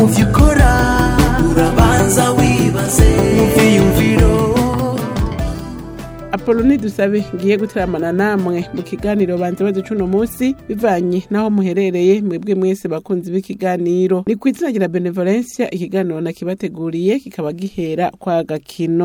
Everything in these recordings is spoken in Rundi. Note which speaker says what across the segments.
Speaker 1: mu byo ukora urabanza wibaze mu byiyumviro
Speaker 2: apoloni dusabe ngiye gutaramana namwe mu kiganiro banze baze cuno munsi bivanye n'aho muherereye mwebwe mwese bakunzi b'ikiganiro ni ku izina rya benevolencia ikiganiro nakibateguriye kikaba gihera kwa gakino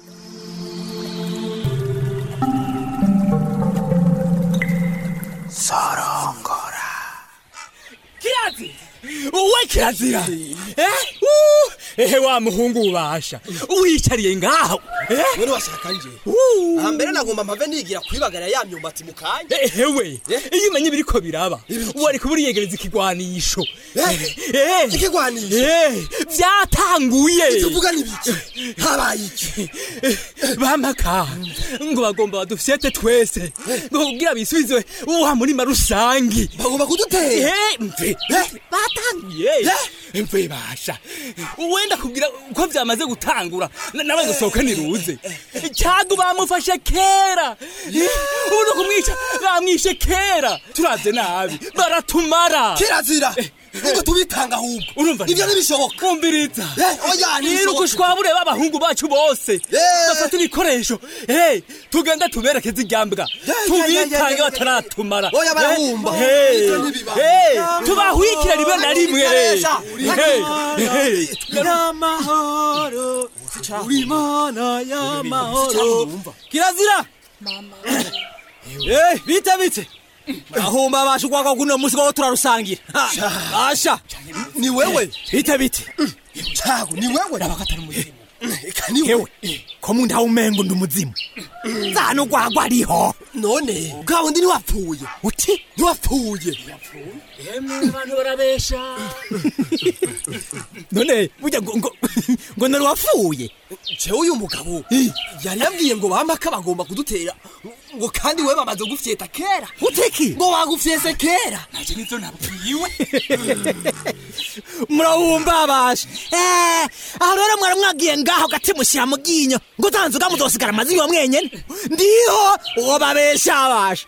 Speaker 1: sorongora
Speaker 3: kirazi uwe kirazira eh uh, ehe wa muhungu ubasha wicariye ngaho eh
Speaker 4: none washaka nje
Speaker 3: uh.
Speaker 4: hambere nagomba mpave nigira kwibagara ya myumbati mu kanya
Speaker 3: ehewe
Speaker 4: Eh?
Speaker 3: iyo umenye ibiriko biraba
Speaker 4: Ibiki?
Speaker 3: wari kuba uriyegereza ikigwanisho
Speaker 4: Eh?
Speaker 3: Eh.
Speaker 4: Ikigwanisho?
Speaker 3: Eh, vyatanguye
Speaker 4: tuvuga n'ibiki habaye iki
Speaker 3: bamaka ngo bagomba badufyete twese ngo kugira bisubizwe wa murima rusangi
Speaker 4: bagomba kudutera
Speaker 3: Eh, mve
Speaker 4: Eh?
Speaker 3: batangiye
Speaker 4: Eh?
Speaker 3: mve basha wenda kubwira ko vyamaze gutangura na- nawe gusohoka niruze cyago bamufashe kera ubu no kumwica bamwishe kera turavye nabi baratumara
Speaker 4: kirazira ngo tubitanga ahubwo
Speaker 3: urumva
Speaker 4: ivyo ntibishoboka
Speaker 3: kumviriza
Speaker 4: Eh, oya, ntibishoboka.
Speaker 3: niruka ushwabure b'abahungu bacu bose
Speaker 4: Eh.
Speaker 3: bafata ibikoresho Eh, tugenda tuberekeze iryambwa
Speaker 4: ya, ya,
Speaker 3: tubitange
Speaker 4: ya, ya.
Speaker 3: bataratumara
Speaker 4: Oya, barahumba.
Speaker 3: Eh,
Speaker 4: Ivyo ntibiba.
Speaker 3: eh, tubahwikira rimwe na rimwe
Speaker 4: Ikoresha.
Speaker 3: Eh, eh,
Speaker 5: y'amahoro uri mana y'amahoro kirazira eh bite bite ahumba basha kwaka kuno musi ko turarusangira Ha, basha
Speaker 4: ni wewe
Speaker 5: bite bite
Speaker 4: cago ni wewe eka ni
Speaker 5: hewe
Speaker 4: wewe
Speaker 5: ko mu ndaho umengo ndi umuzimu zano gwagwa ariho
Speaker 4: none bwa wundi ntiwapfuye
Speaker 5: uti
Speaker 4: ntiwapfuye
Speaker 3: abantu barabesha
Speaker 5: none burya ngo ngo ngo nari wapfuye
Speaker 4: jewe uyu mugabo yari yabwiye ngo bamaka bagomba kudutera ngo kandi we bamaze gufyeta kera
Speaker 5: uteki
Speaker 4: ngo bagufyese kera
Speaker 3: naje nizo nabwiwe
Speaker 5: murahumba basha eh aho rero mwari mwagiye ngaho gati mushyira mu ginyo ngo utanzuga muzosigara amazinyo mwenyene ndiho uwo babesha basha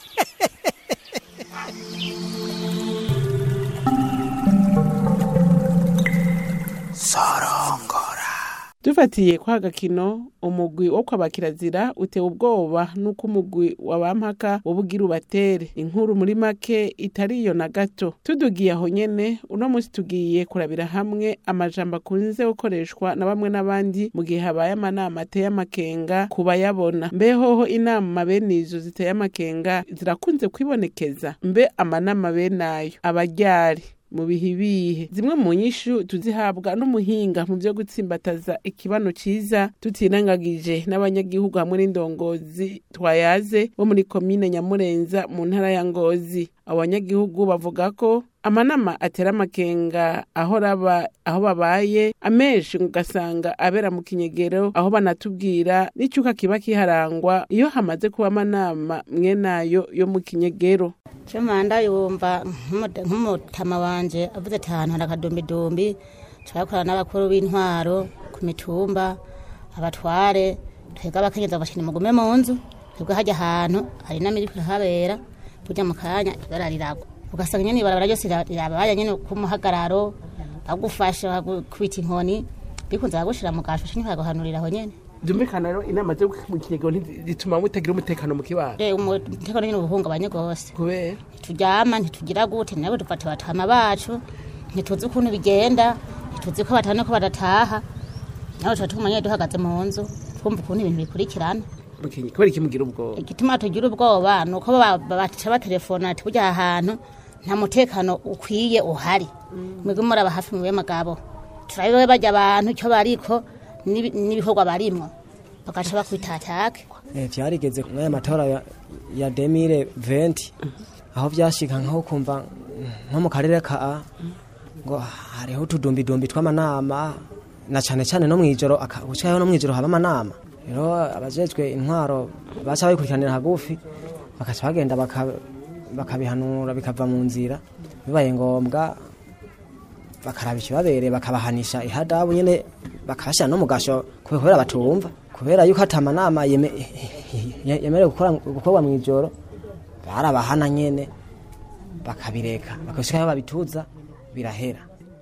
Speaker 1: sorongora
Speaker 2: dufatiye kwa gakino umugwi wo kwa bakirazira utewe ubwoba n'uko umugwi wa bampaka wobugira ubatere inkuru muri make itariyo na gato tudugiye aho nyene uno munsi tugiye kurabira hamwe amajambo akunze gukoreshwa na bamwe n'abandi mu gihe habaye amanama ateye amakenga ku bayabona mbe hoho inama bene izo ziteye amakenga zirakunze kwibonekeza mbe amanama bene ayo abaryari mu bihe bihe zimwe mu nyishu tuzihabwa n'umuhinga mu byo gutsimbataza ikibano cyiza tutirengagije n'abanyagihugu hamwe n'indongozi twayaze bo muri komine nyamurenza mu ntara ya ngozi abo banyagihugu bavuga ko amanama atera amakenga aho raba aho babaye amenshi ugasanga abera mu kinyegero aho banatubwira n'icyuka kiba kiharangwa iyo hamaze kuba amanama mwe nayo yo mu kinyegero
Speaker 6: Chumanda yumva nk'umude- nk'umutama wanje avuze ati ahantu hari akadumbidumbi turakorana n'abakuru b'intwaro ku mitumba abatware twebwe abakenyezi bashini mugume mu nzu twebwe hajya ahantu hari n'amiri kuhabera burya mu kanya ibara riragwa ugasanga nyene ibarabara ryose rira- rirabaye nyene kumuhagararo bagufasha bagukubita inkoni bikunze bagushira mu gasho nyine bagahanurira aho nyene
Speaker 2: byumvikana rero inama zo mu kinyegero zituma mutagira umutekano mu kibano
Speaker 6: rero umutekano nyine ubuhungabanye rwose
Speaker 2: kubera
Speaker 6: ntituryama ntitugira gute nabo dufata batama bacu ntituzi ukuntu bigenda ntituzi ko batana ko badataha nabo tuba tuguma nyine duhagaze mu nzu twumva ukuntu ibintu bikurikirana
Speaker 2: mu kinyi- kubera iki mugira ubwoba
Speaker 6: igituma tugira ubwoba ni uko ba- ba- baca batelefona ati burya aha hantu nta mutekano ukwiye uhari mwebwe muraba hafi mu bemagabo turabibe bajya abantu icyo bariko n'ibi- n'ibikorwa barimwo bagaca bakwitatake
Speaker 7: Eh, vyarigeze mwaya matora ya, ya demire venti aho vyashika nkaho kumva mm, nko mu karere ka A, ngo hariho utudumbidumbi tw'amanama na cane cane no mwijoro aka- gushikayo no mwijoro haba amanama rero abajejwe intwaro baca babikurikiranira hagufi bakaca bagenda baka- bakabihanura bikava mu nzira bibaye ngombwa bakaraba ikibabereye bakabahanisha ihadabu nyene bakabashyira no mu gasho kubera batumva kubera yuko ata amanama yeme- ye- yemerewe gukora- gukorwa mu ijoro barabahana nyene bakabireka bakashikayo babituza birahera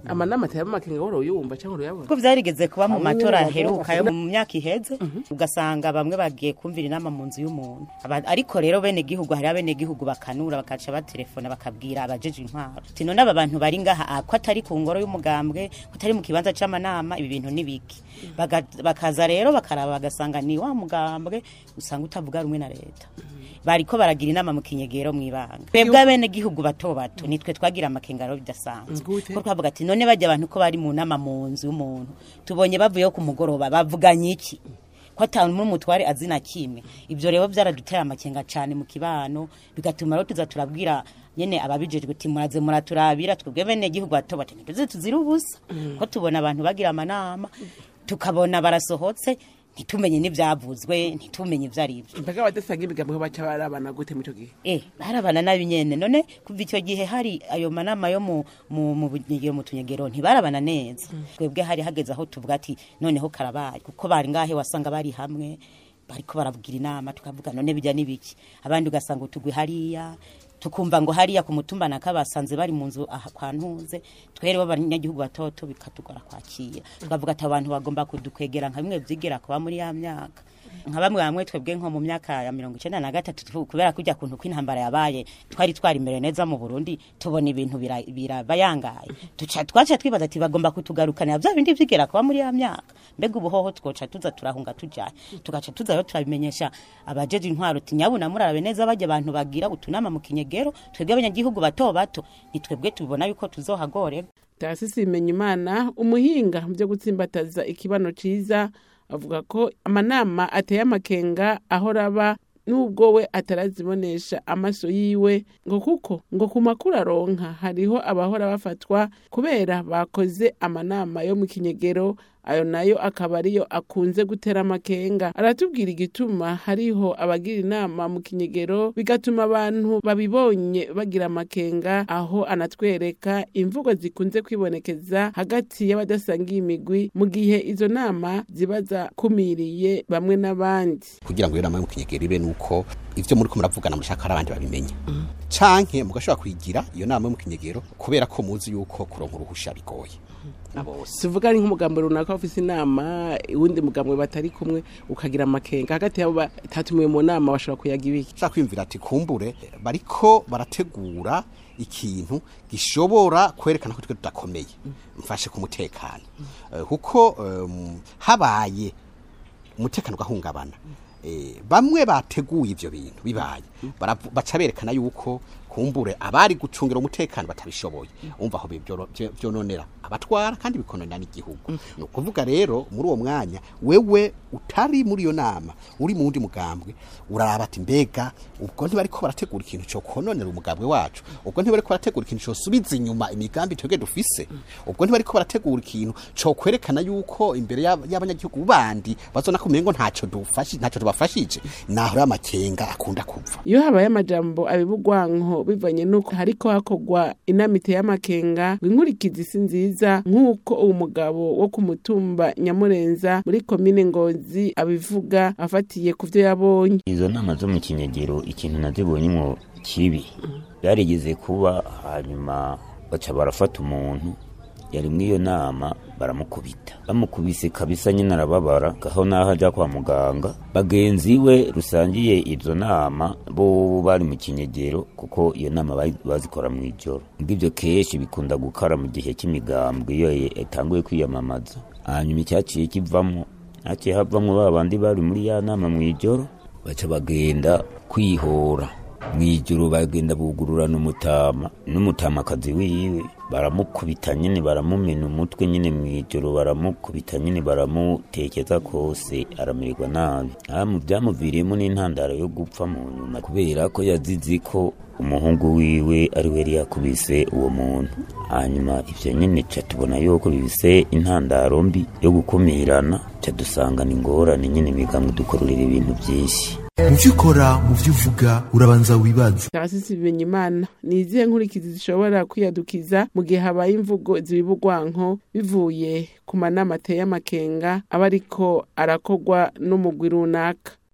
Speaker 2: amanama ateye amakenga wari uyumva cyangwa uruyabona
Speaker 8: ko vyarigeze kuba mu
Speaker 2: Hamwe
Speaker 8: matora
Speaker 2: n'abagabo
Speaker 8: aheruka yo
Speaker 2: bakavuga-
Speaker 8: mu myaka iheze ugasanga bamwe bagiye kumvira inama mu nzu y'umuntu Aba- ariko rero bene gihugu hari abene gihugu bakanura bakaca batelefona bakabwira abajeje intwaro ati none aba bantu bari ngaha ah, ko atari ku ngoro y'umugambwe ko atari mu kibanza c'amanama ibi bintu ni biki Baga- bakaza rero bakaraba bagasanga ni wa mugambwe usanga utavuga rumwe na leta bariko baragira inama mu kinyegero mw'ibanga twebwe abene gihugu bato bato nitwe twagira amakengaro bidasanzwe
Speaker 2: Gute?
Speaker 8: ko twavuga ati none bajya abantu ko bari mu nama mu nzu y'umuntu tubonye bavuyeho ku mugoroba bavuganye iki ko ata n'umutware azi na kimwe ibyo rero byaradutera amakenga cyane mu kibano bigatuma rero tuza turabwira nyene ababijejwe ati muraze muraturabira twebwe bene gihugu bato bato ntituze tuzira ubusa ko tubona abantu bagira amanama tukabona barasohotse ntitumenye n'ivyavuzwe ntitumenye ivyo ari byo
Speaker 2: mbega abadasanga imigambi baca barabana gute muri icyo gihe
Speaker 8: eh barabana nabi nyene none kuva icyo gihe hari ayo manama yo mu mu mu bunyegero mu tunyegero ntibarabana neza twebwe hari hageze aho tuvuga ati noneho karabaye kuko bari ngahe wasanga bari hamwe bariko baravugira inama tukavuga none bijya nibiki abandi ugasanga utugwi hariya tukumva ngo hariya ku mutumba naka basanze bari mu nzu aha kwa ntuze twere b'abanyagihugu batoto bikatugora kwakira tukavuga ati abantu bagomba kudukwegera nka bimwe vyigera kuba muri ya myaka nka bamwe bamwe twebwe nko mu myaka ya mirongo icenda na gatatu tu- kubera kujya kuntu kw'intambara yabaye twari twari imbere neza mu burundi tubona ibintu bira- birabayangaye tuca twaca twibaza ati bagomba kutugarukanira vya bindi vyigera kuba muri ya myaka mbega ubuhoho twoca tuza turahunga tujaye tugaca tuza rero turabimenyesha abajeje intwaro ati nyabuna murabe neza bajya abantu bagira utunama mu kinyegero twebwe abanyagihugu bato bato ni twebwe tubona yuko tuzohagorerwa
Speaker 2: tarasisi bimenya imana umuhinga mu byo gutsimbataza ikibano ciza avuga ko amanama ateye amakenga aho raba nubwo we atarazibonesha amaso yiwe ngo kuko ngo ku makuru aronka hariho abahora bafatwa kubera bakoze amanama yo mu kinyegero ayo nayo akaba ariyo akunze gutera amakenga aratubwira igituma hariho abagira inama mu kinyegero bigatuma abantu babibonye bagira amakenga aho anatwereka imvugo zikunze kwibonekeza hagati y'abadasangiye imigwi mu gihe izo nama ziba zakumiriye bamwe n'abandi
Speaker 9: kugira ngo iyo nama yo mu kinyegero ibe nuko ivyo muri ko muravugana mushaka ari abandi babimenya canke mugashobora kuyigira iyo nama yo mu kinyegero kubera ko muzi yuko kuronka uruhusha bigoye na bose
Speaker 2: tuvuga ari nk'umugambi runaka ufise inama uwundi mugambwe batari kumwe ukagira amakenga hagati yabo batatumiwe mu nama bashobora kuyaga ibiki
Speaker 9: nshaka kwiyumvira ati kumbure bariko barategura ikintu gishobora kwerekana ko twe tudakomeye mfashe ku mutekano Eh, kuko em, habaye umutekano ugahungabana Eh, bamwe bateguye ivyo bintu bibaye baravu- baca berekana yuko kumbure abari gucungira umutekano batabishoboye umva aho bibyoro- byo- byononera abatwara kandi bikononera n'igihugu ni ukuvuga rero muri uwo mwanya wewe utari muri iyo nama uri mu wundi mugambwe uraraba ati mbega ubwo ntibariko barategura ikintu cyo kononera umugambwe wacu ubwo ntibariko barategura ikintu cosubiza inyuma imigambi twebwe dufise ubwo ntibariko barategura ikintu co kwerekana yuko imbere y'ab- y'abanyagihugu bandi bazona ko umengo ntaco dufashi ntaco tubafashije naho rero amakenga akunda kuva
Speaker 2: iyo habaye amajambo abibugwanko bivanye n'uko hariko hakorwa inama iteye amakenga ngo inkurikizi si nziza nk'uko uwo mugabo wo ku mutumba nyamurenza muri komine ngozi abivuga afatiye ku vyo yabonye
Speaker 10: izo nama zo mu kinyegero ikintu nazibonyemo kibi byarigeze kuba hanyuma baca barafata umuntu yari muri iyo nama baramukubita bamukubise kabisa nyine arababara gaho naho ajya kwa muganga bagenzi we rusangiye izo nama bo bari mu kinyegero kuko iyo nama bari- bazikora mu ijoro ngibyo kenshi bikunda gukara mu gihe cy'imigambwe iyo yatanguye kwiyamamaza hanyuma icyaciye kivamo haciye havamwo ba bandi bari muri ya nama mu ijoro baca bagenda kwihora mu ijoro bagenda bugururana umutama n'umutamakazi wiwe baramukubita nyine baramumena umutwe nyine mu ijoro baramukubita nyine baramutekeza kose aramererwa nabi aha mu byamuviriyemo n'intandaro yo gupfa mu nyuma kubera ko yazize ko umuhungu wiwe ari we yari yakubise uwo muntu hanyuma ivyo nyine ca tubona yuko bifise intandaro mbi yo gukumirana ca dusanga ni ingorane nyine imigambi dukororera ibintu vyinshi
Speaker 1: mu byo ukora mu byo uvuga urabanza wibaze
Speaker 2: tarasisi bimenya imana ni izihe nkurikizi zishobora kwiyadukiza mu gihe habaye imvugo zibibugwanko bivuye ku manama ateye amakenga aba ariko arakorwa n'umugwi runaka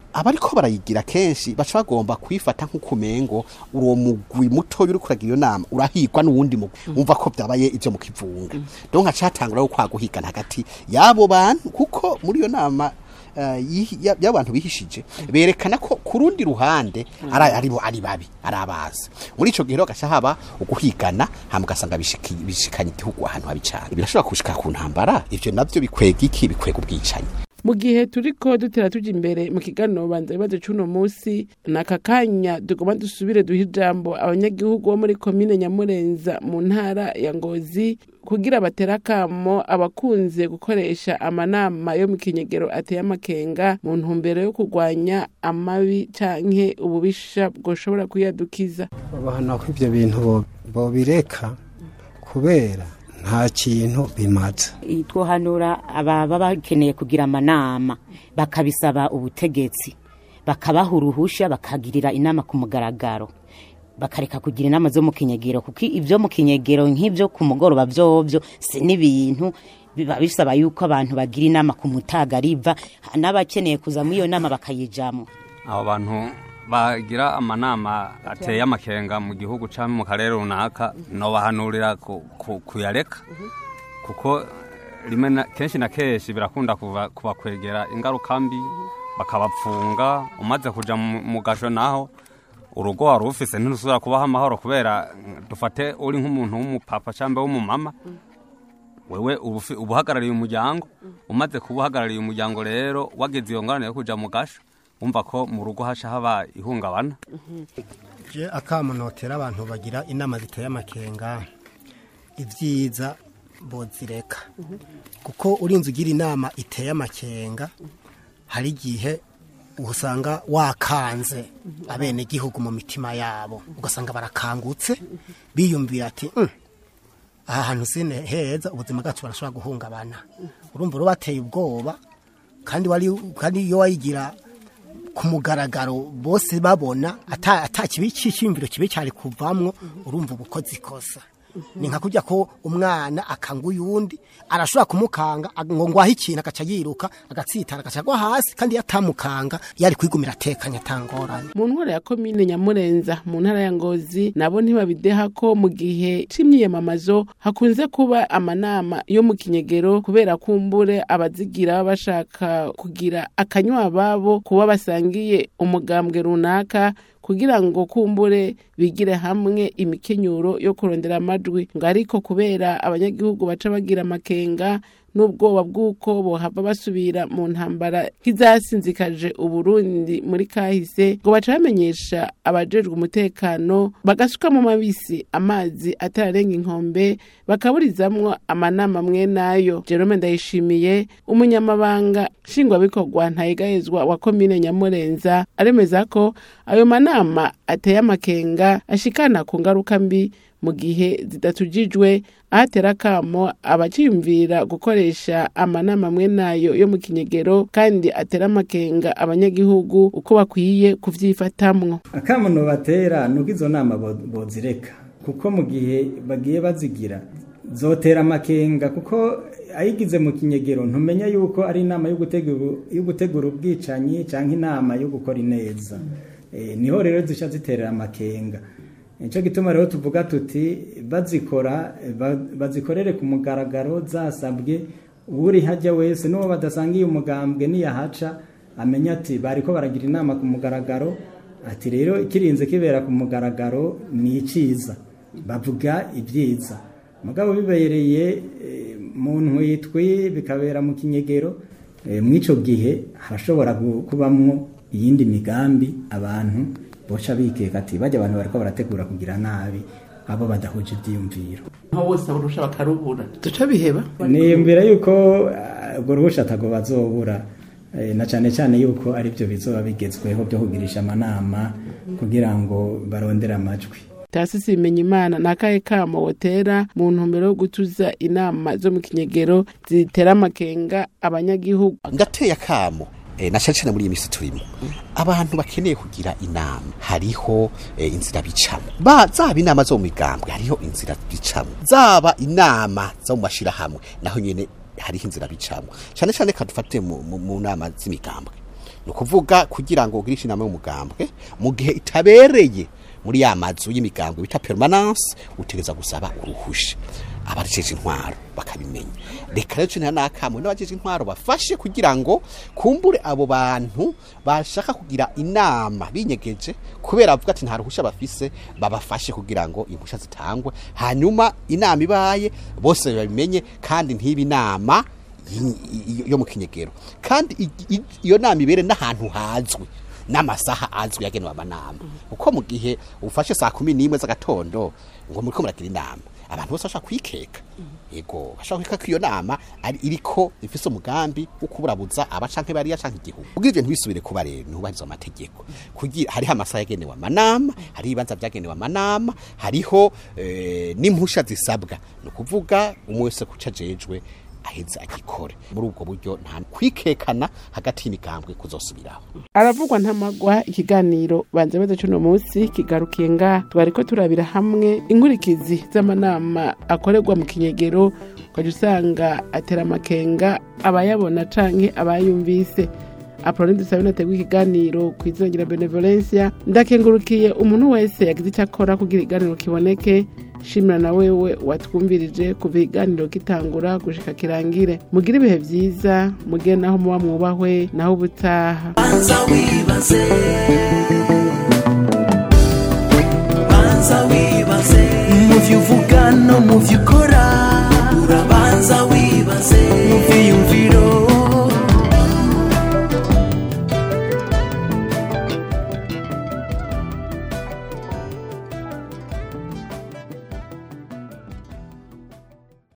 Speaker 9: abariko barayigira kenshi baca bagomba kuyifata nk'ukumengo uwo mugwi mutoya uri kuragira iyo nama urahigwa n'uwundi mugwi wumva ko byabaye ivyo mu kivunga donc haca hatangura kwa guhigana hagati y'abo bantu kuko muri iyo nama eh, yihi- ya- y'abantu bihishije berekana ko ku rundi ruhande ari ari bo ari babi ari abazi muri ico gihe rero gaca haba uguhigana hama ugasanga bishiki- bishikanye igihugu ahantu habi cane birashobora gushika ku ntambara ivyo navyo bikwega iki bikwega ubwicanyi
Speaker 2: mu gihe turiko dutera tuja imbere mu kiganiro banza ibibazo c'uno musi naka kanya tugomba dusubire duhe ijambo abanyagihugu bo muri komine nyamurenza mu ntara ya ngozi kugira batera akamo abakunze gukoresha amanama yo mu kinyegero ateye amakenga mu ntumbero yo kurwanya amabi canke ububisha bwoshobora kuyadukiza
Speaker 11: babahana ko ibyo bintu bo- bobireka kubera nta kintu bimaze
Speaker 8: twohanura ababa bakeneye kugira amanama bakabisaba ubutegetsi bakabaha uruhusha bakagirira inama ku mugaragaro bakareka kugira inama zo mu kinyegero kuko ibyo mu kinyegero nk'ibyo ku mugoroba byobyo si n'ibintu biba bisaba yuko abantu bagira inama ku mutaga riva n'abakeneye kuza muri iyo nama bakayijamo
Speaker 12: abo bantu bagira amanama ateye amakenga mu gihugu cyangwa mu karere runaka nobahanurira ku- ku- kuyareka kuko rimwe na- kenshi na kenshi birakunda kuba- kubakwegera ingaruka mbi bakabapfunga umaze kuja mu mu gasho naho urugo wari ufise ntirusubira kubaho amahoro kubera mm, dufate uri nk'umuntu w'umupapa cyangwa w'umumama wewe uba ufi- uba uhagarariye umuryango umaze kuba uhagarariye umuryango rero wageze iyo ngorane yo kuja mu gasho wumva ko mu rugo haca haba ihungabana
Speaker 11: je akamunotera abantu bagira inama ziteye amakenga ibyiza bozireka kuko urinze ugira inama iteye amakenga hari igihe usanga wakanze abenegihugu mu mitima yabo ugasanga barakangutse biyumvira ati "Mm, aha hantu sine heza ubuzima bwacu barashobora guhungabana urumva uro bateye ubwoba kandi wari kandi iyo wayigira ku mugaragaro bose babona ata ata kibi cy'icyumviro kibi cyari kuvamwo urumva ubukozi ikosa ni nka kujya ko umwana akanga uyundi arashobora kumukanga ag- ngo ngwahe ikintu agaca yiruka agatsitara agaca agwa hasi kandi iyo atamukanga yari kwigumira atekanye atangorane
Speaker 2: mu ntwara ya komine nyamurenza mu ntara ya ngozi nabo ntibabideha ko mu gihe c'imyiyamamazo hakunze kuba amanama yo mu kinyegero kubera kumbure abazigira baba bashaka kugira akanywa babo kuba basangiye umugambwe runaka kugira ngo kumbure bigire hamwe imikenyuro yo kurondera amajwi ngo ariko kubera abanyagihugu baca bagira amakenga n'ubwoba bw'uko bohava basubira mu ntambara nk'izasinzikaje uburundi muri kahise ngo baca bamenyesha abajejwe umutekano bagasuka mu mabisi amazi atararenga inkombe bakaburizamwo amanama mwe nayo jerome ndayishimiye umunyamabanga nshingwabikorwa ntayegahezwa wa komine nyamurenza aremeza ko ayo manama ateye amakenga ashikana ku ngaruka mbi mu gihe zidatujijwe ahatera akamo abaciyumvira gukoresha amanama amwe nayo yo mu kinyegero kandi atera amakenga abanyagihugu uko bakwiye kuvyifatamwo
Speaker 13: akamuno batera nuko izo nama bo- bozireka kuko mu gihe bagiye bazigira zotera amakenga kuko ayigize mu kinyegero ntumenya yuko ari inama yo gutegura yo gutegura ubwicanyi cyangwa inama yo gukora ineza Eh, niho rero zisha ziterera amakenga nicyo gituma rero tuvuga tuti bazikora eh, ba- bazikorere ku mugaragaro zasabwe uri hajya wese n'uwo badasangiye umugambwe niyahaca amenya ati bariko baragira inama ku mugaragaro ati rero kirinze kibera ku mugaragaro ni iciza bavuga ibyiza mugabo bibereye eh, mu ntwitwi bikabera mu kinyegero eh, mw'ico gihe harashobora gu- kubamwo iyindi migambi abantu boca bikeka ati bajya abantu bariko barategura kugira nabi abo badahuje ivyiyumviro
Speaker 2: aho bose barusha bakarubura duca biheba
Speaker 13: ni mbere yuko ah, ubwo ruhusha atago bazobura eh, na cyane cyane yuko ari byo bizoba bigezweho byo kugirisha amanama kugira ngo barondere amajwi
Speaker 2: tasisi bimenya imana ni akahe kamo wotera mu ntumbero yo gutuza inama zo mu kinyegero zitera amakenga abanyagihugu
Speaker 9: ndateye akamo eh, na cyane cyane muri iyi minsi turimo abantu bakeneye kugira inama hariho eh, inzira bicamo ba zaba inama zo mu migambwe hariho inzira bicamo zaba inama zo mu mashirahamwe naho nyene hariho inzira bicamo cyane cyane kadufate mu, mu, mu nama z'imigambwe ni ukuvuga kugira ngo ugirishe inama y'umugambwe mu gihe itabereye muri ya mazu y'imigambwe bita permanence utegeza gusaba uruhusha abajeje intwaro bakabimenya reka rero cyo nakamwe n'abajeje intwaro bafashe kugira ngo kumbure abo bantu bashaka kugira inama binyegeje kubera bavuga ati nta ruhusha bafise babafashe kugira ngo impusha zitangwe hanyuma inama ibaye bose babimenye kandi ntibe inama y- yo mu kinyegero kandi i- i- iyo nama ibere n'ahantu hazwi n'amasaha azwi yagenewe amanama uko mu gihe ufashe saa kumi n'imwe z'agatondo ngo muriko muragira inama abantu bose bashaka kwikeka yego bashaka kwikeka ko iyo nama ari iriko ifise umugambi wo kuburabuza aba canke bariya canke igihugu kugira ivyo ntibisubire kuba rero ntubahiriza amategeko kugira hariho amasaha yagenewe amanama hariho ibibanza vyagenewe amanama hariho eh, n'impusha zisabwa ni ukuvuga umwe wese kuca ajejwe aheze agikore muri ubwo buryo nta kwikekana hagati y'imigambwe kuzosubiraho
Speaker 2: aravugwa ntamagwa ikiganiro banze beza cuno munsi kigarukiye nga twariko turabira hamwe inkurikizi z'amanama akorerwa mu kinyegero ukaja usanga atera amakenga abayabona canke abayumvise apoloni dusabe nategwa ikiganiro kwizongera benevolencia ndakengurukiye umuntu wese yagize icyo akora kugira ikiganiro kiboneke shimira na wewe watwumvirije kuva ikiganiro gitangura gushika kirangire mugire ibihe vyiza mugire naho muba mwubahwe naho ubutaha
Speaker 1: banza wibaze banza wibaze mu byo uvuga no mu byo ukora